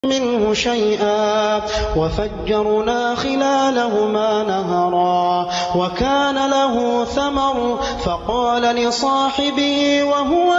منه شيئا وفجرنا خلالهما نهرا وكان له ثمر فقال لصاحبه وهو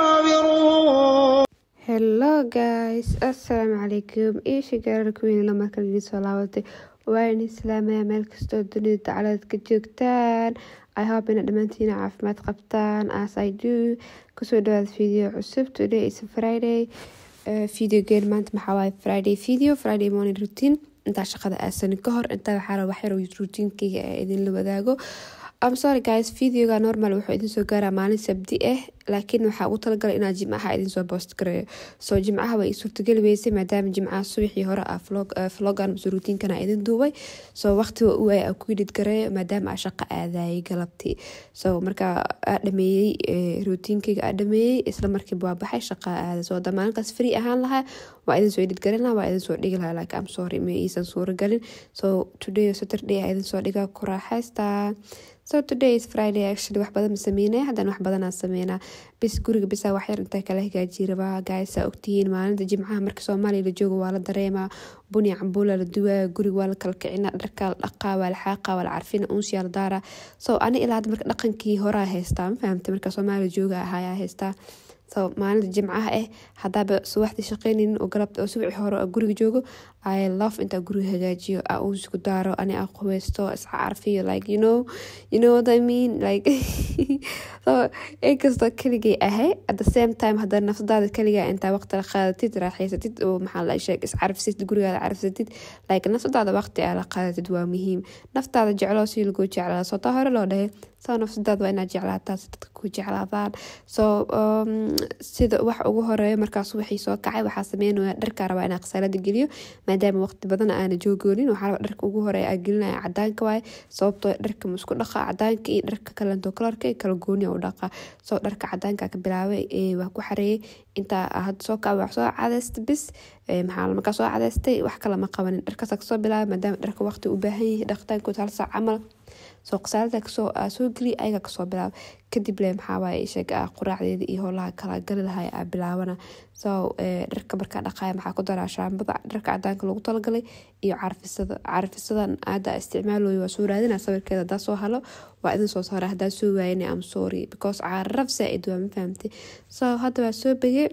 يحاوره hello guys assalaamu calaykum iisha gaararkuwiinla markale idin soo laabatay waan islaamaya meel kastoo dunida dacalaad ka joogtaan i hope ina dhammaantiina caafimaad qabtaan as i do kusoo dhawaada video cusub today is friday uh, video geen maanta maxaa waaye friday video friday morning routine intaa shaqada aasanin ka hor intaa waxaa raba waxyar routinkeyga ee idinla wadaago am sorry guys videoga normal wuxuu idin soo gaaraa maalin sabdi ah laakiin waxaa ugu talagalay inaa jimcaha idin soo boost gareeyo soo jimcaha way suurtageli weysay maadaama jimcaha subaxii hore ah vlogan mase routiinkana idin duubay soo waqtiga u ay ku yidhid gareeyo maadaama aa shaqo aadayay galabtii so markaa aa dhameeyey routiinkeyga aa dhameeyey isla markiiba waa baxay shaqa aaday soo damaalinkaas free ahaan lahaa waa idin soo edhid garin lahaa waa idin soo dhigi lahaa like am sorry ma iisan suuro galin so today saturday aa idin soo dhiga ku raaxaystaa so today is friday actually wax badan ma sameynaya haddana wax badanaa sameynaa bis guriga bisaa waxyar intaa kala hagaajiya rabaa gaaysaa ogtihiin maalinta jimcaha marka soomaaliya la joogo waa la dareemaa buni cambuula la duwaa guriga waa la kala kicina dharkaa la dhaqaa waa la xaaqaa waa la carfina uunsiyaa la daaraa so ani ilaa hadda marka dhaqankii horaa haystaa ma fahamtay marka soomaaliya jooga ahayaa haystaa so maalinta jimcaha ah hadaaba subaxdii shaqeynaynin oo galabta oo subaci hore guriga joogo i love intaa guriga hagaajiyo aa uusku daaro ani aa qubaysto isca carfiyo like you know you know what i mean like so inkastoo keligay ahay at the same time hadda nafsadaada keligaa intaa waqti la qaadatid raaxaysatid oo maxaa la sheeg iscarfisatid gurigaada carfisatid like nafsadaada waqti aa la qaadatid waa muhiim naftaada jecloo si laguu jeclaa soo taa hore loo dhahay soo nafsadaada waa inaad jeclaataa si dadka ku jeclaadaan so sida wax ugu horeeyo markaas waxii soo kacay waxaa sameynaya dharkaa rabaa inaa khasaalada geliyo maadaama waqti badan aana joogoonin waxaa raba dharka ugu horeeya aa gelinaya cadaanka waaye sababtoo dharka ma isku dhaqa cadaanka iyo dharka kalento kalarka iyo kala gooniya u dhaqa soo dharka cadaanka ka bilaabay waa ku xareeyay intaa hadda soo kaca wax soo cadaysta bis maxaa markaa soo cadaystay wax kale ma qabanin dharkaasa kasoo bilaabay maadaama dharka waqti u baahan yahay dhaqitaankood hal saac camal soo qasaalada kasoo soo geliya ayaga kasoo bilaaba kadib le maxaawaaye sheega quraacdeeda iyo howlaha kala gali lahay aa bilaabana so dharka markaa dhaqaaya maxaa ku daraa shaambada dharka cadaanka lagu talagalay iyo carfisada carfisadan aada isticmaalooya waa soo raadina sawirkeeda hadaa soo halo waa idin soo saara hadaa soo waayana am sorry because caraf saa-id waa ma fahamtay so hadda waa soo begey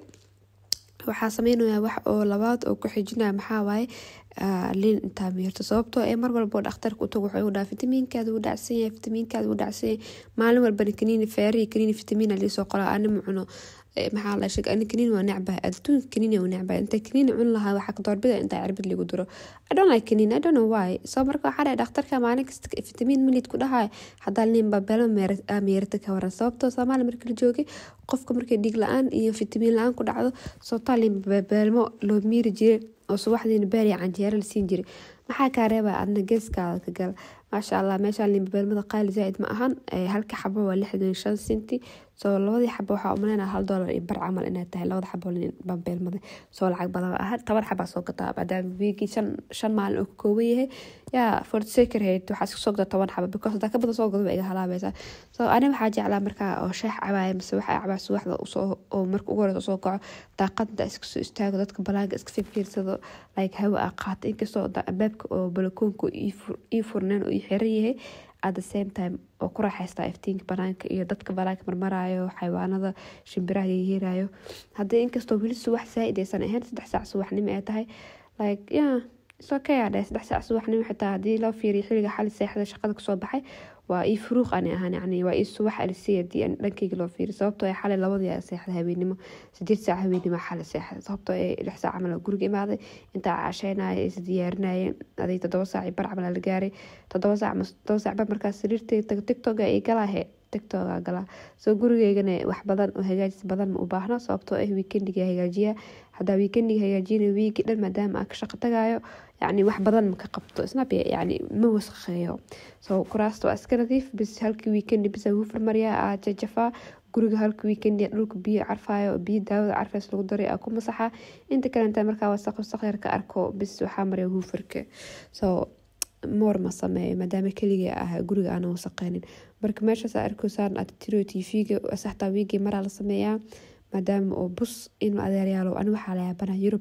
waxaa sameynaya wax oo labaad oo ku xijinaya maxaa waaye liin intaa miirto sababtoo ee mar walbo dhakhtarka utago wuxuu igu dhaha fitamiinkaada wuu dhacsan yahay fitamiinkaada wuu dhacsan yahay maalin walbana kaniini feerihi kaniini fitamiina liisoo qola ani ma cuno maxaa la sheeg ani kaniini waa necbahay adduunka kaniini waa necbahay inta kaniini cun lahaa waxaa ka doorbida intaa cirbid ligu duro i don't like kaniini i don't know why so marka waxaa dhahay dhakhtarka maalin kasta fitamiin milid ku dhahay hadaa liin babelo meerata ka waran sababtoo soomaaliya marka la joogay qofka markay dhiig la-aan iyo fitamiin la-aan ku dhacdo sababtaa liin babeelmo loo miiri jiray oo subaxdiina baariya canjeero la siin jiray maxaa kaa reebaa adna geeskaada ka gal maasha allah meeshaan liinbabeelmada qaali zaa-id ma ahan halka xabo waa lixdan shan senti soo labadii xabo waxaa umaleyna hal doolar iyo bar camal inay tahay labada xabo liinbabeelmada soo lacag badan ah toban xabaa soo gataa maadaama wiigii shan shan maalin oo ka kooban yahay yaa fortsakerhayd waxaa iska soo gataa toban xabo because hadaa ka badan soo gado waa iga halaabaysaa so ani waxaa jeclaa markaa oo sheex cabaaya mise waxaa cabaa subaxda usoo oo marka ugu horeysa usoo kaco daaqada iska soo istaago dadka balaanka iska fifiirsado like hawa aa qaato inkastoo albaabka oo balakoonka ii furneen oo ii xiran yahay at the same time oo ku raaxaystaa iftiinka banaanka iyo dadka banaanka marmaraayo xayawaanada shimbiraha yeerayo haddii inkastoo weli subax saa-id aysan ahayn saddex saac subaxnimo ay tahay like ya isokay aa dhahay saddex saac subaxnimo xitaa haddii loo fiiriyo xilliga xali seexda shaqada kasoo baxay waa ii furuuq ani ahaan yani waa ii subax alisiy hadii dhankeyga loo fiiriyo sababtoo ee xalay labadii a seexda habeenimo sideed saac habeenimo xalay seexda sababtoo ee lix saac camal guriga imaaday intaa casheynaya is diyaarinayeen aday toddoba saac bar camal la gaaray toddoba saac toddoba saac ba markaas sariirtay tago tiktoka ay galaahe tiktoka galaa soo gurigeygana wax badan oo hagaajis badan ma u baahno sababtoo ah weekendiga hagaajiya hadaa weekendiga hagaajina wiigi dhan maadaama aa ka shaqo tagayo yani wax badan maka qabto snab yani ma wasaqeeyo so kuraasta waa iska nadiif bis halkii weekendi bisa hufar mariya aa jajafaa guriga halka weekendi dhulka biyo carfayo biyo daawada carfays lagu daray aa ku masaxa inta kalenta markaa wasaq wasaq yar ka arko bis waxaa mariya hufarka so moor ma sameeyo maadaama keliga ah guriga aana wasaqeynin marka meeshaas arkoosaan aad tiro tvga saxtaa wiigii maraa la sameeyaa maadaama oo bus inuu adeeryaalo ani waxaa la yaabana yurub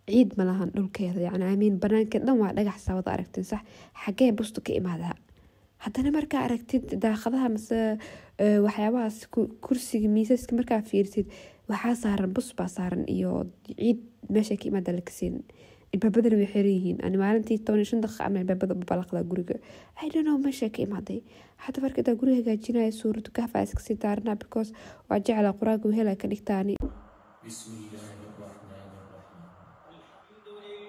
ciid ma lahan dhulkeeda yani amiin banaankeed dhan waa dhagax saawada aragtin sax xagee bustu ka imaadaa haddana markaa aragtid daaqadaha mase waxyaabahaas kursiga miisaska markaa fiirsid waxaa saaran bus baa saaran iyo ciid meesha ka imaada lakasiin ilbaabadana way xiran yihiin ani maalintii toban iyo shan daqiiqa ama ilbaabada balaqdaa guriga i don't know meesha ka imaaday hadda markadaa guriga hagaajinaya suuratu kahfa iska sii daaranaa because waa jeclaa qur-aanka wehela ka dhigtaani بسم الله الرحمن الرحيم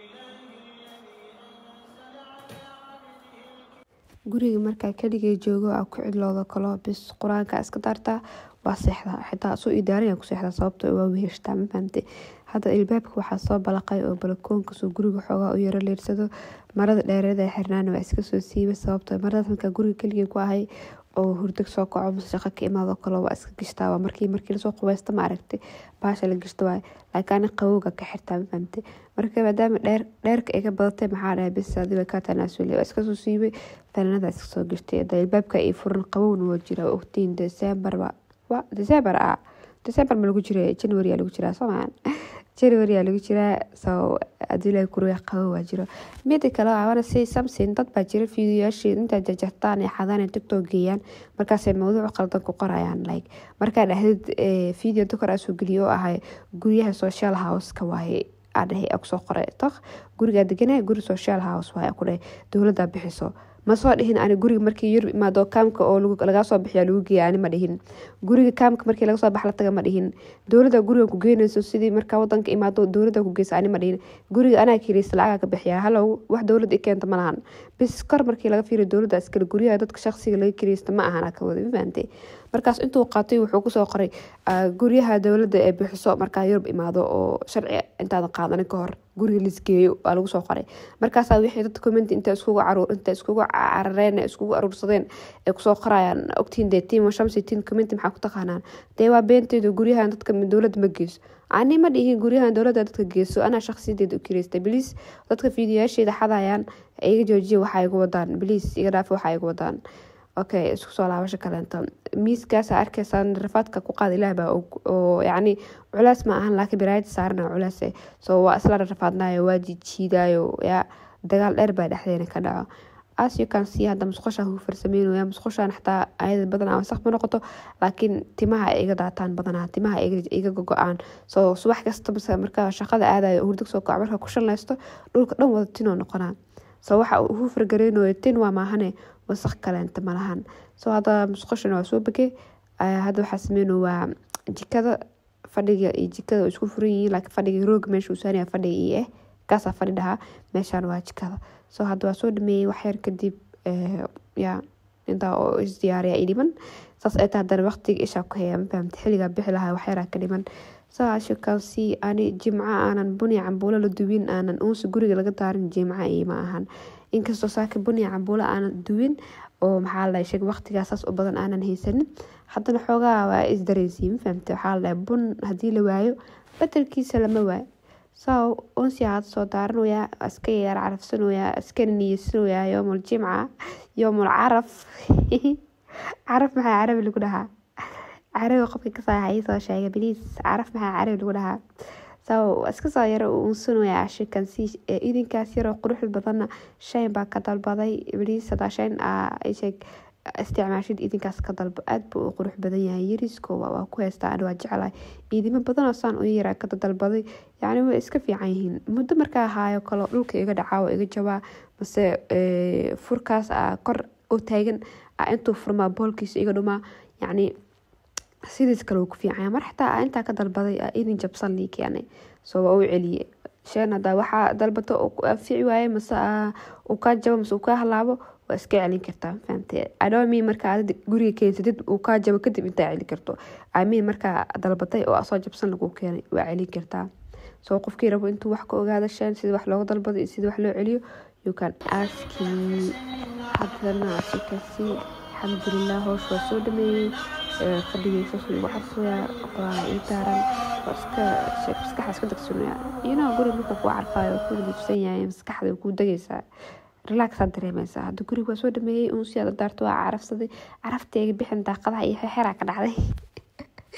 guriga markaa keligay joogo aa ku cidlooda kalo bis qur-aanka iska daartaa waa seexdaa xitaa soo idaaraya ku seexdaa sababto waa weheshtaa ma fahamte hadda ilbaabka waxaa soo balaqay oo balakoonkaasoo guriga xoogaa u yaro leersado marada dheereed ee xirnaana waa iska soo siibay sababto maradaas markaa guriga keligay ku ahay oo hurdag soo kaco mase shaqo ka imaado kale waa iska gishtaa waa markii markii lasoo qubeysta ma aragtay baasha la gishto waay laakiin ani qabowga ka xirtaa ma fahamtay marka maadaama dheer dheerka ay ka badatay maxaa dhahay bis adi way kaa tanaasule waa iska soo siibay fanaanada iska soo gishtay da ilbaabka ay furan qabowna waa jira ogtiin december ba wa december ah december ma lagu jira january aa lagu jiraa soomaan january aa lagu jiraa so hadii la kuruya qabo waa jiro mida kale awana si samson dad baa jira fiidiyoyaashii intaa jajartaan ee xadaan tiktok geeyaan markaasay mawduuc qaldan ku qorayaan like markaa dhahdid video dokor aa soo geliyo oo ahay guryaha social houseka waaye adhahay kusoo qoray tok gurigaa deganaa guri social house waaye ku dhahay dowladdaa bixiso ma soo dhihin ani guriga markii yurub imaado kaamka oo lagaa soo bixiya lagu geeya ani ma dhihin guriga kaamka markii laga soo bax la taga ma dhihin dowladda guriga ku geynayso sidii markaa wadanka imaado dowladda ku geysa ani ma dhihin guriga anaa kireysa lacaga ka bixiya halow wax dowladda i keenta ma lahan bis kor markii laga fiiriyo dowladda iskale guryaha dadka shaqsiga laga kireysta ma ahan ka wada ma fahantay markaas intuu qaatay wuxuu kusoo qoray guryaha dowladda ee bixiso markaa yurub imaado oo sharci intaadan qaadanin ka hor guriga lisgeeyo waa lagu soo qoray markaasaa wixii dad comment inta iskugu caruur inta iskugu carareen iskugu aruursadeen ay kusoo qorayaan ogtiin dee tiim shamsi tiin comment maxaa ku taqaanaan dee waa beenteedu guryahan dadka dowladda ma geyso ani ma dhihin guryahan dowladda dadka geyso anaa shaqsiyadeeda u kireystay biliis dadka fiidiyoyaasheeda xadayaan iga joojiya waxaa igu wadaan biliis iga dhaafa waxaa igu wadaan okay isku soo laabasho kaleento miiskaasa arkaysaan rafaadka ku qaada ilaah baa oo yacni culaas ma ahan laakiin biraayada saarana culaas so waa isla rafaadnayo waa jijiidayo yaa dagaal dheer baa dhexdeena ka dhaco as you can see hadda musqusha huu farsameynaya musqushan xataa ayada badanaa wasaq ma noqoto laakiin timaha ay iga daataan badanaa timaha iga gogo-aan so subax kasta mase markaa shaqada aadayo hurdag soo kaco markaa ku shanlaysto dhulka dhan wada tinoo noqonaa so waxa huu fargareynayo tin waa maahane wasaq kaleenta malahan so hadda musqushana waa soo begay hadda waxaa sameyno waa jikada fadhiga iyo jikada oo isku furan yihiin laakiin fadhiga rooga meesha uu saaraya fadhiga iyo eh kaasaa fadhi dhahaa meeshaan waa jikada so hadda waa soo dhameeyey waxyar kadib ya intaa oo isdiyaariya i dhiman saas ay tahay haddana waqtiga ishaa ku haya ma fahamta xilligaa bixi lahaa waxyaraa ka dhiman so as you can see ani jimco aanan buni cambuulo la duwin aanan uunsi guriga laga daarin jimco iima ahan inkastoo saaka buni cambuulo aanan duwin oo maxaa la sheeg waqtigaa saas u badan aanan haysanin haddana xoogaa waa isdareysiin ma fahamte waxaa la bun haddii la waayo bedelkiisa lama waayo so unsi aad soo daaranayaa iska yaar carafsanayaa iskana niyeysanayaa yoomul jimca yoomul caraf caraf maxaa carabi lagu dhahaa carabi qofka kasaahay soo sheega biliis caraf maxaa carabi lagu dhahaa so iska soo yaro uunsanaya ashikan si idinkaas yaroo quruxda badanna shayn baa ka dalbaday biliis hadaa shayn sheeg isticmaashid idinkaas ka dalbo aada buu u qurux badan yahay yariisko waa ku heystaa ani waa jeclahay idimo badanoo saan u yaraa ka dalbaday yacni way iska fiican yihiin muddo markaa ahaayo kaloo dhulka iga dhacaa oo iga jabaa mase furkaas a kor u taagan a intuu furmaa boolkiisa iga dhumaa yacni sidiis kale uu ku fiicanya mar xataa intaa ka dalbaday idin jabsan lii keenay soo waa u celiye sheen hadaa waxaa dalbato anfici waaye mase uu kaa jabo mase uu kaa halaabo waa iska celin kartaa fahamte adomi markaa ad guriga keensatid uu kaa jabo kadib intaa celin karto amiin markaa dalbatay oo asoo jabsan lagu keenay waa celin kartaa soo qofkii rabo intuu wax ka ogaada sheen sida wax looga dalbado iyo sida wax loo celiyo you can ask me haddana asikasi alxamdulilah hoosh waa soo dhameeyey fadhigeysaas igu carfaya quraan ii taaran iska maskaxa iska dagsanaya iyonoo guriga marka kuu carfaayo ku liifsan yahay maskaxda kuu degaysaa relaxaad dareemeysaa hadda guriga waa soo dhameeyey uun si aad daarto waa carafsaday carafteega bixin daaqadaha iyo xeraa ka dhacday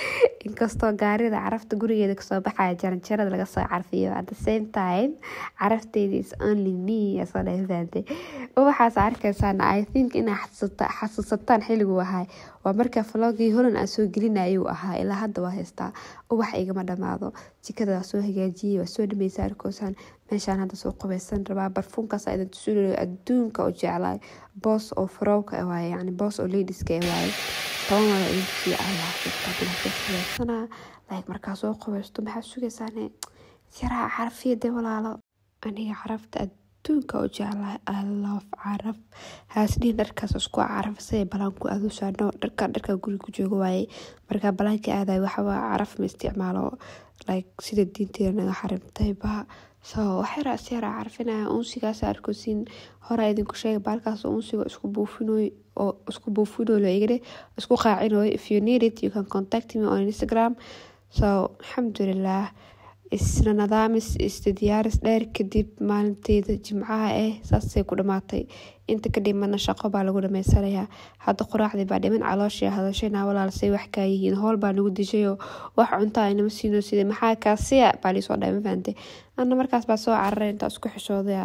inkastoo gaarida carafta gurigeeda kasoo baxaya jaranjarada laga soo carfiyo at the same time carafteeda is only me asoo dhahay fahamtay ubaxaas arkaysaan i think inaa xasuusataan xilliguu ahaa waa markaa vlogii holan aan soo gelinayuu ahaa ilaa hadda waa haystaa ubax igama dhamaado jikada waa soo hagaajiyey waa soo dhameysa arkoosaan meeshaan hadda soo qubeysan rabaa barfuunkaas idin tusunayo adduunka oo jeclaay boos oo farowka waaye yani boos oo ladiska waaye toban wada idin tusiya allah qubeysana like markaa soo qubeysto maxaa sugaysaane yaraa carafiyade walaalo aniga carafta adduunka oo jeclahay i love caraf haasniin dharkaas isku carafisay balaanku aduusaano dharka dharka guriga ku jooga waaye markaa balaankii aadayo waxawaa caraf ma isticmaalo like sida diinteeda naga xarimtay ba so waxyara isyara carfinaya unsigaas arkosiin hora idinku sheega baalkaas unsiga isku buufinoy oo isku buufinoy igade isku qaacinoy if you need it you can contact me on instagram so alxamdulilah isna nadaamis isda diyaaris dheer kadib maalinteeda jimcaha ah saasay ku dhamaatay inta ka dhimana shaqo baa lagu dhamaysanayaa hadda qoraacdii baa dhiman calooshii hadashayna walaalsay wax kaa yihiin howl baa nagu dishayoo wax cunta aynama siino sida maxaa kaasiya baa liisoo dhahay ma fahantay ana markaas baa soo cararay intaa isku xishooday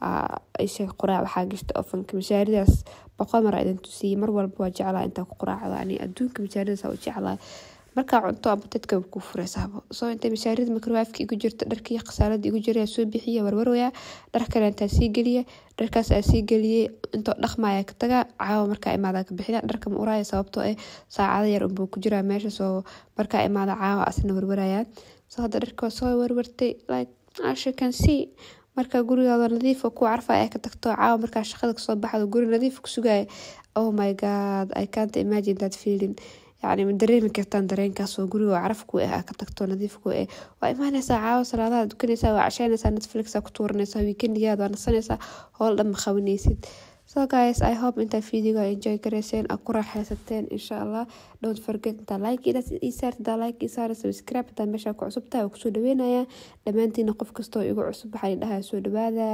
isha qoraac waxaa gashta ofanka mashaaridaas boqol mar idin tusiyey mar walba waa jeclaa intaa ku qoraacda ani adduunka mashaaridaas u jeclaa markaa cunto aba dadka ku fureysaabo soo intay mashaarida microwaafka igu jirta dharkii khasaalada igu jira soo bixiya warwarwaya dhar kale intaa sii geliya dharkaas aa sii geliyey intoo dhaqmaya ka taga caawa markaa imaada ka bixina dharka ma uraya sababtoo ah saacada yar unbuu ku jiraa meesha soo markaa imaada caawa asna warwarayaan soo hadda dharka soo warwartay like as you can see markaa gurigaada nadiifa ku carfa ay ka tagto caawa markaa shaqada kasoo baxdo guri nadiif ku sugaya oh my god i can't imagine that feeling yacni ma dareemi kartaan dareenkaas oo guriga caraf ku ah ka tagto nadiif ku ah waa imaanaysaa caawa salaadaha dukanaysaa waa casheynaysaa netflixa ku tuuranaysaa weekendigaada waa nasanaysaa howl dhan ma qabanaysid so guys i hope intaa videoga enjoy garayseen aad ku raaxaysateen insha allah don't forget intaa like isaar intaa like isaar subscribe intaa meesha ku cusub tahay waa kusoo dhaweynaya dhammaantiina qof kastoo igu cusub waxaa dhahaa soo dhawaada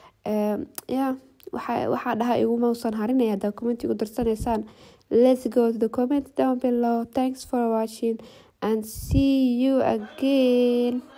ya waxaa dhaha igumausan harinaya hadaa comment igu darsanaysaan let's go to the comment down below thanks for watching and see you again